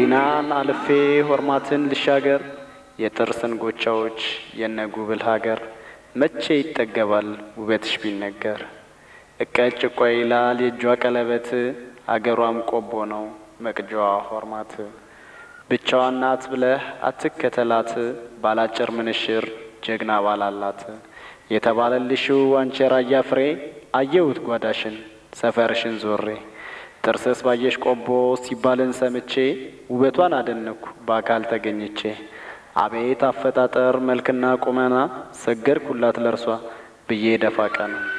መዲናን አልፌ ሆርማትን ልሻገር የጥርስን ጎቻዎች የነ ጉብል ሀገር መቼ ይጠገባል ውበትሽ ቢነገር እቀጭ እቋ ይላል የእጇ ቀለበት አገሯም ቆቦ ነው መቅጃዋ ሆርማት ብቻዋን ናት ብለህ አትከተላት ባላጭር ምንሽር ጀግና ባላላት የተባለልሽው አንቺ ራያ ፍሬ አየሁት ጓዳሽን ሰፈርሽን ዞሬ ጥርስስ ባየሽ ቆቦ ሲባልን ሰምቼ ውበቷን አደነኩ በአካል ተገኝቼ አቤት አፈጣጠር መልክና ቁመና ሰገድኩላት ለርሷ ብዬ ደፋ ቀና